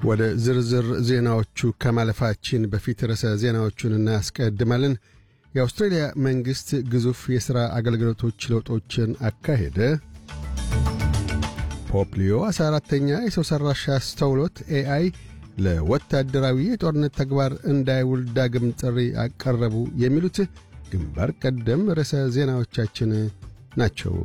ወደ ዝርዝር ዜናዎቹ ከማለፋችን በፊት ርዕሰ ዜናዎቹን እናስቀድማለን። የአውስትሬልያ መንግሥት ግዙፍ የሥራ አገልግሎቶች ለውጦችን አካሄደ። ፖፕ ሊዮ 14ተኛ የሰው ሠራሽ አስተውሎት ኤአይ ለወታደራዊ የጦርነት ተግባር እንዳይውል ዳግም ጥሪ አቀረቡ። የሚሉት ግንባር ቀደም ርዕሰ ዜናዎቻችን ናቸው።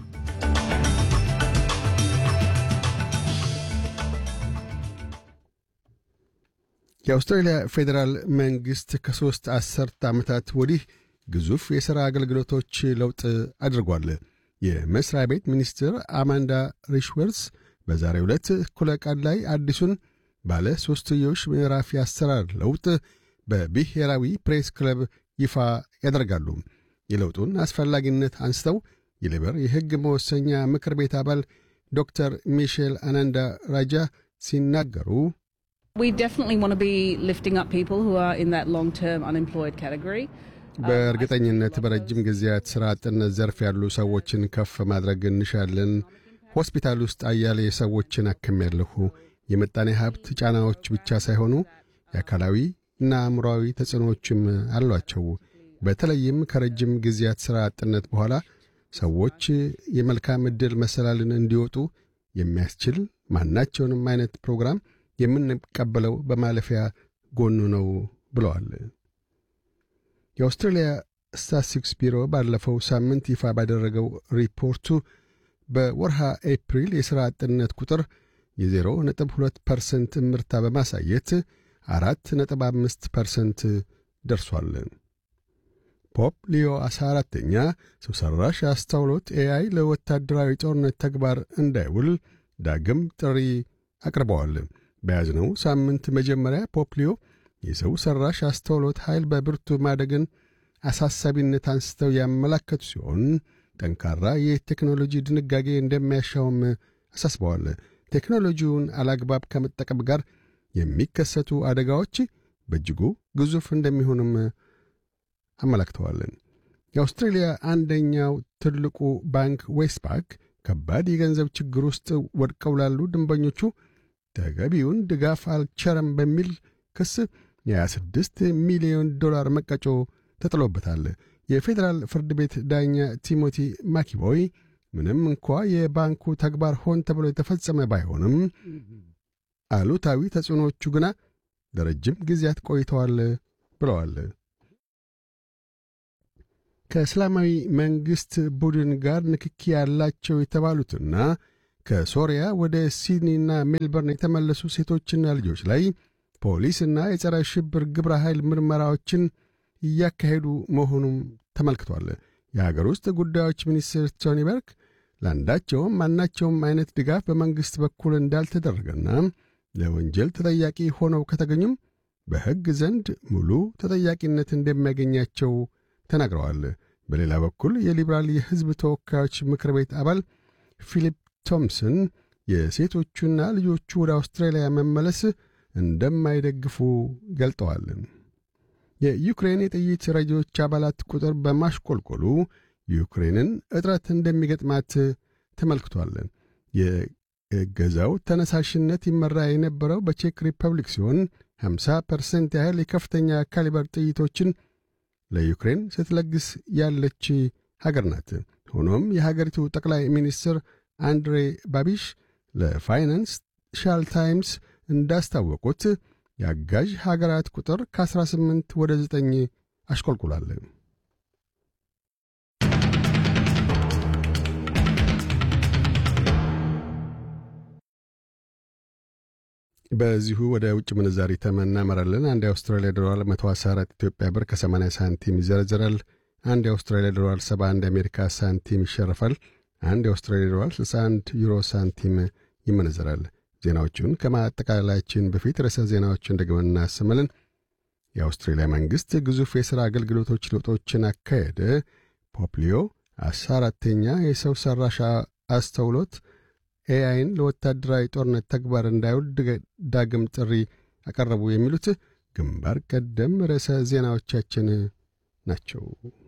የአውስትራሊያ ፌዴራል መንግሥት ከሦስት አሠርተ ዓመታት ወዲህ ግዙፍ የሥራ አገልግሎቶች ለውጥ አድርጓል። የመሥሪያ ቤት ሚኒስትር አማንዳ ሪሽወርስ በዛሬው ዕለት እኩለ ቀን ላይ አዲሱን ባለ ሦስትዮሽ ምዕራፍ የአሰራር ለውጥ በብሔራዊ ፕሬስ ክለብ ይፋ ያደርጋሉ። የለውጡን አስፈላጊነት አንስተው የሌበር የሕግ መወሰኛ ምክር ቤት አባል ዶክተር ሚሼል አናንዳ ራጃ ሲናገሩ We definitely want to be lifting up people who are in that long term unemployed category. በእርግጠኝነት በረጅም ጊዜያት ሥራ አጥነት ዘርፍ ያሉ ሰዎችን ከፍ ማድረግ እንሻለን። ሆስፒታል ውስጥ አያሌ ሰዎችን አክሜያለሁ። የምጣኔ ሀብት ጫናዎች ብቻ ሳይሆኑ የአካላዊ እና አእምሮአዊ ተጽዕኖዎችም አሏቸው። በተለይም ከረጅም ጊዜያት ሥራ አጥነት በኋላ ሰዎች የመልካም ዕድል መሰላልን እንዲወጡ የሚያስችል ማናቸውንም አይነት ፕሮግራም የምንቀበለው በማለፊያ ጎኑ ነው ብለዋል። የአውስትራሊያ ስታትስቲክስ ቢሮ ባለፈው ሳምንት ይፋ ባደረገው ሪፖርቱ በወርሃ ኤፕሪል የሥራ አጥነት ቁጥር የዜሮ ነጥብ ሁለት ፐርሰንት እምርታ በማሳየት አራት ነጥብ አምስት ፐርሰንት ደርሷል። ፖፕ ሊዮ አስራ አራተኛ ሰው ሠራሽ አስተውሎት ኤአይ ለወታደራዊ ጦርነት ተግባር እንዳይውል ዳግም ጥሪ አቅርበዋል። በያዝነው ሳምንት መጀመሪያ ፖፕ ሊዮ የሰው ሠራሽ አስተውሎት ኃይል በብርቱ ማደግን አሳሳቢነት አንስተው ያመላከቱ ሲሆን ጠንካራ የቴክኖሎጂ ድንጋጌ እንደሚያሻውም አሳስበዋል። ቴክኖሎጂውን አላግባብ ከመጠቀም ጋር የሚከሰቱ አደጋዎች በእጅጉ ግዙፍ እንደሚሆኑም አመላክተዋል። የአውስትሬልያ አንደኛው ትልቁ ባንክ ዌስትፓክ ከባድ የገንዘብ ችግር ውስጥ ወድቀው ላሉ ደንበኞቹ ተገቢውን ድጋፍ አልቸረም በሚል ክስ የ26 ሚሊዮን ዶላር መቀጮ ተጥሎበታል። የፌዴራል ፍርድ ቤት ዳኛ ቲሞቲ ማኪቦይ ምንም እንኳ የባንኩ ተግባር ሆን ተብሎ የተፈጸመ ባይሆንም አሉታዊ ተጽዕኖዎቹ ግና ለረጅም ጊዜያት ቆይተዋል ብለዋል። ከእስላማዊ መንግሥት ቡድን ጋር ንክኪ ያላቸው የተባሉትና ከሶሪያ ወደ ሲድኒና ሜልበርን የተመለሱ ሴቶችና ልጆች ላይ ፖሊስና የጸረ ሽብር ግብረ ኃይል ምርመራዎችን እያካሄዱ መሆኑም ተመልክቷል። የሀገር ውስጥ ጉዳዮች ሚኒስትር ቶኒ በርክ ለአንዳቸውም ማናቸውም አይነት ድጋፍ በመንግሥት በኩል እንዳልተደረገና ለወንጀል ተጠያቂ ሆነው ከተገኙም በሕግ ዘንድ ሙሉ ተጠያቂነት እንደሚያገኛቸው ተናግረዋል። በሌላ በኩል የሊበራል የሕዝብ ተወካዮች ምክር ቤት አባል ፊሊፕ ቶምሰን የሴቶቹና ልጆቹ ወደ አውስትራሊያ መመለስ እንደማይደግፉ ገልጠዋል። የዩክሬን የጥይት ረጂዎች አባላት ቁጥር በማሽቆልቆሉ ዩክሬንን እጥረት እንደሚገጥማት ተመልክቷል። የገዛው ተነሳሽነት ይመራ የነበረው በቼክ ሪፐብሊክ ሲሆን 50 ፐርሰንት ያህል የከፍተኛ ካሊበር ጥይቶችን ለዩክሬን ስትለግስ ያለች ሀገር ናት። ሆኖም የሀገሪቱ ጠቅላይ ሚኒስትር አንድሬ ባቢሽ ለፋይናንስ ሻል ታይምስ እንዳስታወቁት የአጋዥ ሀገራት ቁጥር ከ18 ወደ 9 አሽቆልቁሏል። በዚሁ ወደ ውጭ ምንዛሪ ተመን እናመራለን። አንድ የአውስትራሊያ ዶላር 114 ኢትዮጵያ ብር ከ80 ሳንቲም ይዘረዝራል። አንድ የአውስትራሊያ ዶላር 71 የአሜሪካ ሳንቲም ይሸርፋል። አንድ የአውስትራሊያ ዶላር 61 ዩሮ ሳንቲም ይመነዘራል። ዜናዎቹን ከማጠቃለላችን በፊት ርዕሰ ዜናዎችን ደግመን እናሰማለን። የአውስትሬልያ መንግሥት ግዙፍ የሥራ አገልግሎቶች ለውጦችን አካሄደ። ፖፕሊዮ አስራ አራተኛ የሰው ሠራሽ አስተውሎት ኤአይን ለወታደራዊ ጦርነት ተግባር እንዳይውል ዳግም ጥሪ አቀረቡ። የሚሉት ግንባር ቀደም ርዕሰ ዜናዎቻችን ናቸው።